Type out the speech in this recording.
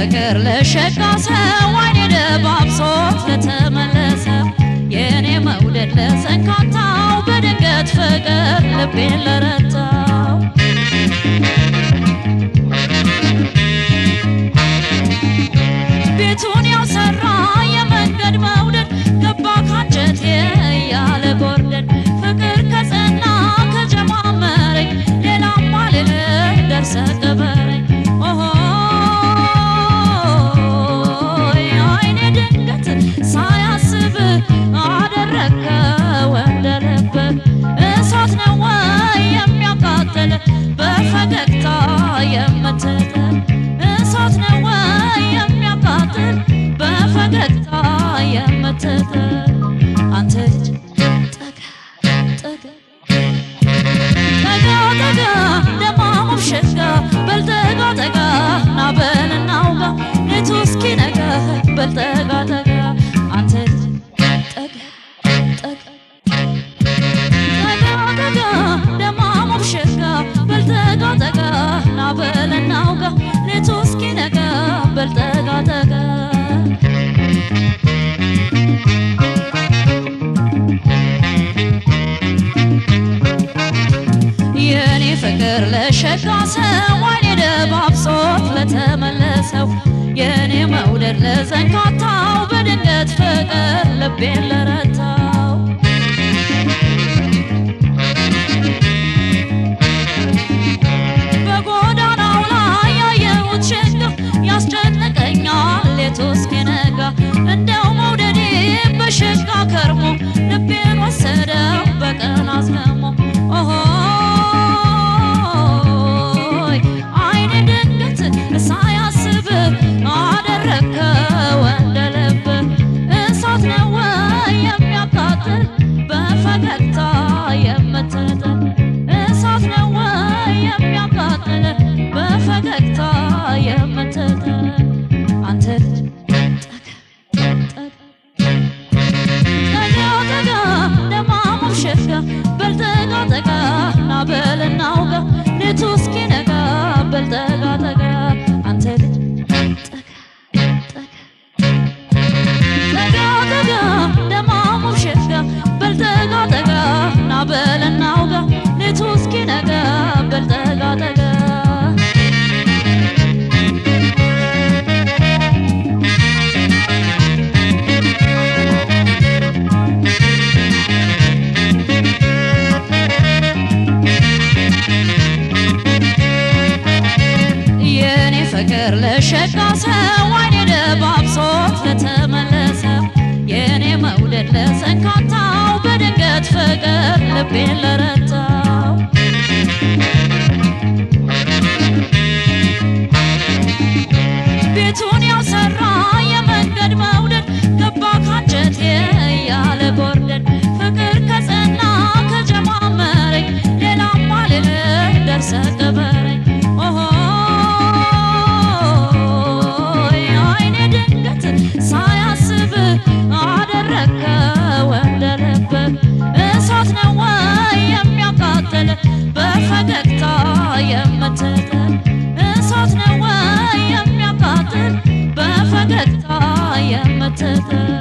ፍቅር ለሸጋ ሰው አይኔ ደባብሶት ለተመለሰው የኔ መውደድ ለሰንካታው በድንገት ፍቅር ልቤን ለረታው ቤቱን ያሰራ የመንገድ መውደድ ገባ ካንጀቴ ያለ ጎርደድ ፍቅር ከጸና ከጀማመረኝ ሌላም አልልህ ደርሰ ቀበረኝ ኦሆይ አይኔ ድንገት ሳያስብ አደረከው እንደ ልብ እሳት ነው ወይ የሚያቃጥል በፈገግታ የምትጥል እሳት ነው ወይ የሚያቃጥል በፈገግታ የምትጥል አንተ ልጅ ጠጋ ጠጋ ጠጋ ጠጋ ደማሙም ሸጋ በል ጠጋ ጠጋ ና በል እናውጋ ሌቱ እስኪነጋ በል ጠጋ ጠጋ አንተ ልጅ ጠጋ ጠጋ ጠጋ ጠጋ ደማሙም ሸጋ በል ጠጋ ጠጋ ና በል እናውጋ ሌቱ እስኪነጋ በል ጠጋ ጠጋ የኔ ፍቅር ለሸጋ ሰው አይኔ ደባብሶት ለተመለሰው የኔ መውደድ ለዘንካታው በድንገት ፍቅር ልቤን ለረታው በጎዳናው ላይ ያየሁት ሸጋ ያስጨንቀኛል ሌቱ እስኪነጋ እንደው መውደዴ በሸጋ ከርሞ ልቤን ወሰደው በቀን አዝለሞ ኦሆይ አይኔ ድንገት ሳያስብ አደረከው እንደ ልብ እሳት ነው ወይ የሚያቃጥል በፈገግታ የምትጥል እሳት ነው ወይ የሚያቃጥል በፈገግታ የምትጥል አንተ ልጅ ጠጋ ጠጋ ደማሙም ሸጋ በል ጠጋ ጠጋ ና በል እናውጋ ሌቱ እስኪነጋ በል ጠጋ ጠጋ አንተ ልጅ ጠጋ ጠጋ ደማሙም ሸጋ በል ጠጋ ጠጋ ና በል እናውጋ ሌቱ እስኪነጋ በል ጠጋ ጠጋ የኔ ፍቅር ለሸጋ ሰው አይኔ ደባብሶት ለተመለሰው የኔ መውደድ ለሰንካታው በድንገት ፍቅር ልቤን ለረታው ቤቱን ያሰራ የመንገድ መውደድ ገባ ካንጀቴ ያለ ጎርደድ ፍቅር ከጸና ከጀማመረኝ ሌላም አልልህ ደርሰ ቀበረኝ ኦሆይ አይኔ ድንገት ሳያስብ አደረከው እንደ ልብ እሳት ነው ወይ የሚያቃጥል በፈገግታ የምትጥል እሳት ነው ወይ የሚያቃጥል በፈገግታ የምትጥል